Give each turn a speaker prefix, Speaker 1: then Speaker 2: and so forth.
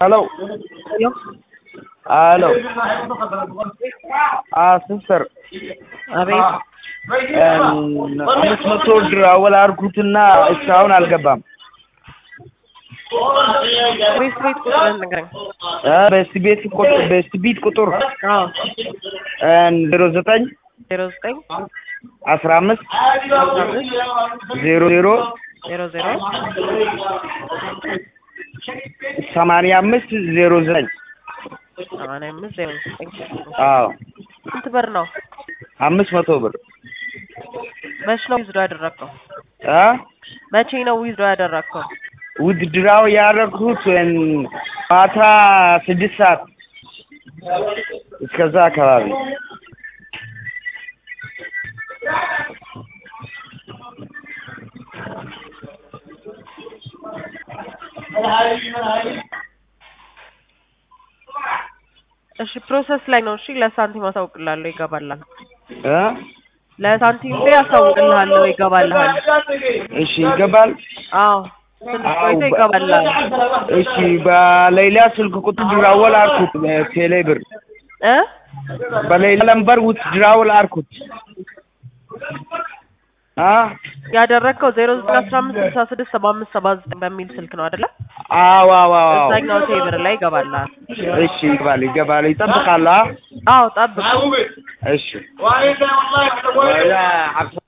Speaker 1: Hello.
Speaker 2: Hello?
Speaker 1: Hello. Ah, sister.
Speaker 2: አቤት
Speaker 1: አምስት መቶ ብር አወላርኩትና እስካሁን አልገባም።
Speaker 2: ቤት ቤት ቁጥርን ንገረኝ።
Speaker 1: እ በስቲ ቤት ቁጥር በስቲ ቤት ቁጥር
Speaker 2: አዎ
Speaker 1: ዜሮ ዘጠኝ
Speaker 2: ዜሮ ዘጠኝ
Speaker 1: አስራ አምስት
Speaker 2: አስራ አምስት
Speaker 1: ዜሮ ዜሮ
Speaker 2: ዜሮ ዜሮ
Speaker 1: ሰማንያ አምስት ዜሮ ዘጠኝ
Speaker 2: ሰማንያ አምስት ዜሮ ዘጠኝ
Speaker 1: አዎ
Speaker 2: ስንት ብር ነው?
Speaker 1: አምስት መቶ ብር
Speaker 2: መች ነው ዊዝዶ ያደረግከው?
Speaker 1: እ
Speaker 2: መቼ ነው ዊዝዶ ያደረግከው?
Speaker 1: ውድድራው ያደረግሁት ማታ ስድስት ሰዓት እስከዛ አካባቢ
Speaker 2: እሺ ፕሮሰስ ላይ ነው። እሺ ለሳንቲም አሳውቅልሃለሁ፣ ይገባልሃል።
Speaker 1: እ
Speaker 2: ለሳንቲም ላይ አሳውቅልሃለሁ፣ ይገባልሃል።
Speaker 1: እሺ ይገባል።
Speaker 2: አዎ ትንሽ ቆይቶ ይገባልሃል።
Speaker 1: እሺ በሌላ ስልክ ቁጥር ድራወል አልኩት ቴሌ ብር
Speaker 2: እ
Speaker 1: በሌላ ነምበር ውትድራውል አልኩት አ
Speaker 2: ያደረግከው ዜሮ ዘጠኝ አስራ አምስት ስልሳ ስድስት ሰባ አምስት ሰባ ዘጠኝ በሚል ስልክ ነው አይደለ?
Speaker 1: አዎ አዎ አዎ
Speaker 2: እዛኛው ቴብር ላይ ይገባልሃል።
Speaker 1: እሺ ይገባል ይገባል ይጠብቃል አ
Speaker 2: አዎ ጠብቅ።
Speaker 1: እሺ